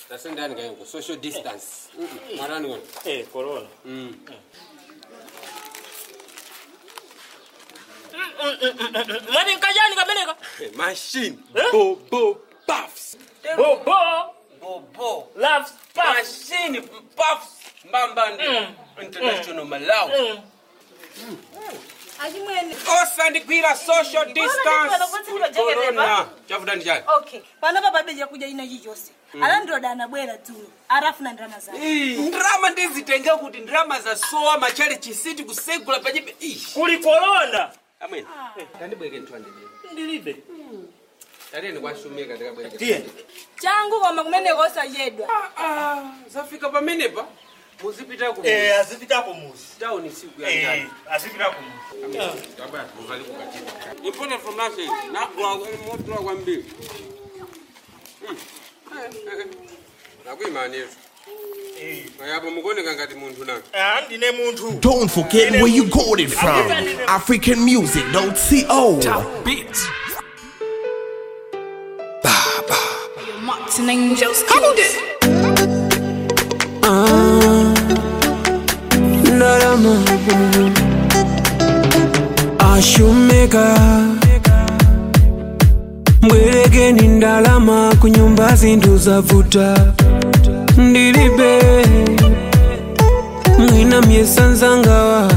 tasendani kayengo social distance Mm-mm. mwarani kona Eh, corona. Mm. Mwani nkajani kabeleka? Eh, machine Eh? bobo puffs Bobo. bobo Loves puff. machine puffs mbambande Mm. international malawi Mm. achimwene osandigwira social distance Mbona kuti with ndinojekereva? corona chavuta ndi chani okay panapa palibe chakuja ina chichonse alandiroda anabwera dzulo arafuna ndalama zake Ii, ndrama ndizitenga kuti ndrama zasowa machale chisiti kusegula pachibe ish Kuli corona. amwene tandibweke ntwandidini Ndilibe. tateni kwashumika ndikabwereke Tiye. changu koma kumeneko osachedwa Ah, ah, zafika pamenepa muzipita ku Eh, azipita ku muzi. town siku ya Eh, njani azipita ku muzi. important from us nagwa motola kwambiri nakuimanezo Eh. yapo mukuoneka ngati munthu nanga Ah, ndine munthu. Don't forget where you got it from. African music, don't see oh. Beats. Martin Angels killed it. ndalama ashumeka mbwerekeni ndalama kunyumba zinthu zavuta ndilibe mwina myesanzangawa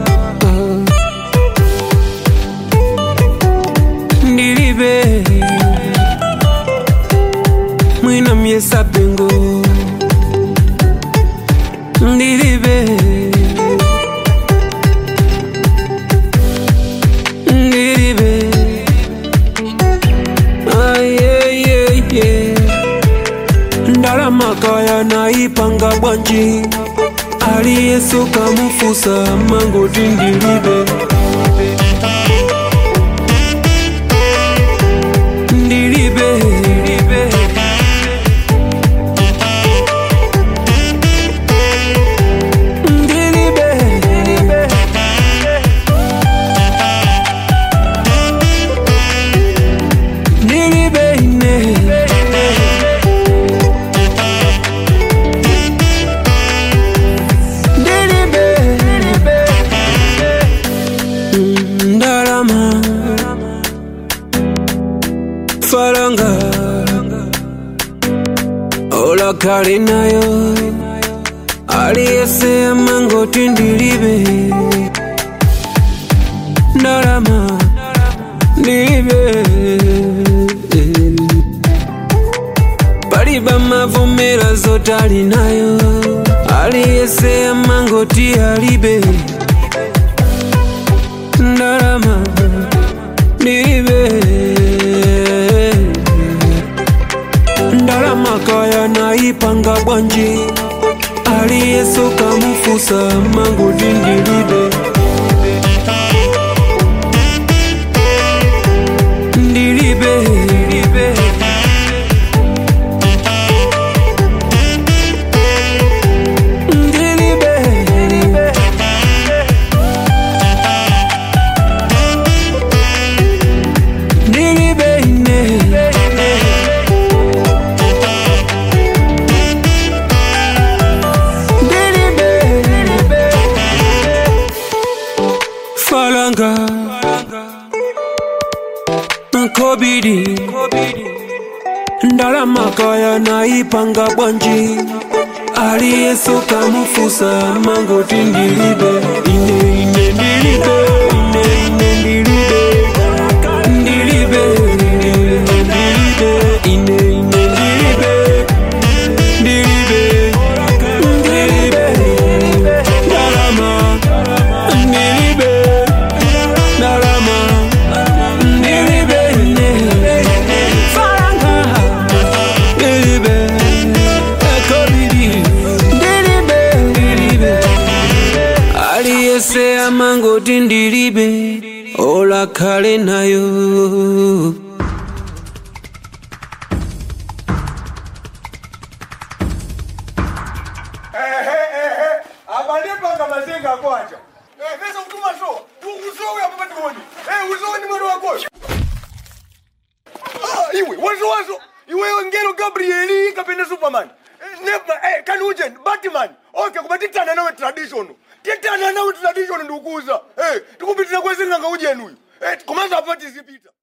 ndilibe mwina myesapengo ndilibe ndilibe ayeyeye ndalamaka naipanga bwanji aliyesoka mufusa mangoti ndilibe ndilibe ndilibe ndilibe ndilibe ndilibe ine ndilibe ndilibe Mm, ndalama faranga olakale nayo aliyese mangoti ndilibe ndalama ndilibe paliba mavumera zotali nayo aliyese mangoti alibe ndalama ndilibe ndalama kaya naipanga bwanji aliyesoka mufusa mangoti ndilibe ndilibe ndilibe ndilibe ndilibe ndilibe ine ndilibe ndilibe falanga nkobidi ndalamaka naipanga bwanji aliyesoka mufusa mangoti ndilibe ine ine ndilibe ine ine ndilibe ndilibe ndilibe ine ine ndilibe ndilibe ndilibe ndalama ndilibe ndalama ndilibe faranga ndilibe ekobidi ndilibe ndilibe aliyese amangoti ndilibe olakale nayo abalipanga mazenga kwacha pesa kutuma so uzowe apa pationi uzowe ni mwendo wakoyo Ah, iwe wazo wazo iwewe ngelo gabrieli kapena superman Eh, never eh, kani uje batman okay kuba titana nawe traditional titana nawe traditional ndikuza eh tikupitira kwesinganga ujeni uyu eh komanso apati zipita